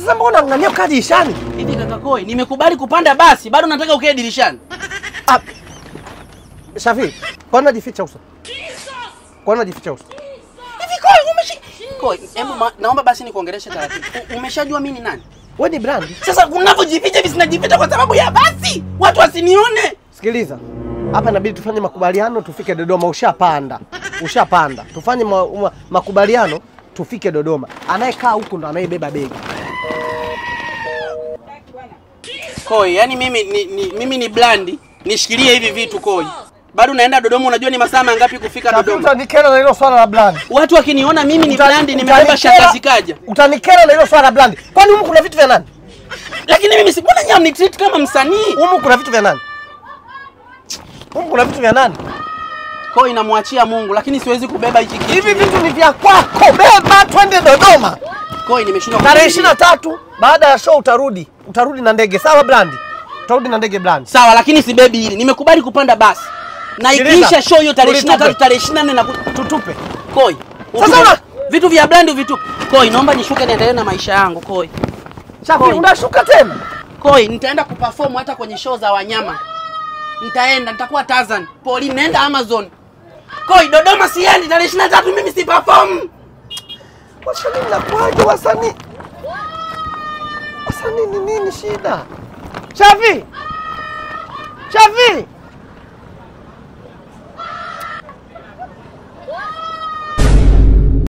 Sasa mbona unaangalia ukaa dirishani? Hivi kaka Koi, nimekubali kupanda basi, bado nataka ukae dirishani. Ah. Shafi, kwa nini unajificha uso? Kwa nini unajificha uso? Hivi Koi, umeshi Koi, hebu ma- naomba basi nikuongeleshe taratibu. U- Umeshajua mimi ni nani? Wewe ni brand. Sasa unavyojificha hivi sinajificha kwa sababu ya basi. Watu wasinione. Sikiliza. Hapa inabidi tufanye makubaliano tufike Dodoma. Ushapanda. Ushapanda. Tufanye ma, ma, makubaliano tufike Dodoma. Anayekaa huku ndo anayebeba begi. Koi, yani mimi ni, ni mimi ni blandi, nishikilie hivi vitu Koi. Bado naenda Dodoma, unajua ni masaa mangapi kufika Shafi, Dodoma? utanikera na hilo swala la brand. Watu wakiniona mimi ni Uta- blandi, nimebeba utanikera- shangazi kaja. Utanikera na hilo swala la brand. Kwani humu kuna vitu vya nani? Lakini mimi si mbona nyinyi mnitreat kama msanii? Humu kuna vitu vya nani? Humu kuna vitu vya nani? Koi namwachia Mungu, lakini siwezi kubeba hiki kitu. Hivi vitu ni vya kwako. Beba twende Dodoma. Koi nimeshindwa Tarehe kuvumilia. 23 baada ya show utarudi. Utarudi na ndege. Sawa brand? Utarudi na ndege brand. Sawa, lakini sibebi hili. Nimekubali kupanda basi. Na Sikiliza, ikiisha show hiyo tarehe tulitupe. 23 tarehe 24 na Tutupe. Koi. Sasa utupe- una- vitu vya blandi uvitupe. Koi, naomba nishuke niendelee na maisha yangu, Koi. Shafi, Koi. unashuka tena? Koi, nitaenda kuperform hata kwenye show za wanyama. Nitaenda, nitakuwa Tarzan. Poli, naenda Amazon. Koi, Dodoma siendi tarehe 23 mimi si perform. Wasanii mnakuaje wasanii? Wasanii ni nini shida? Shafi! Shafi!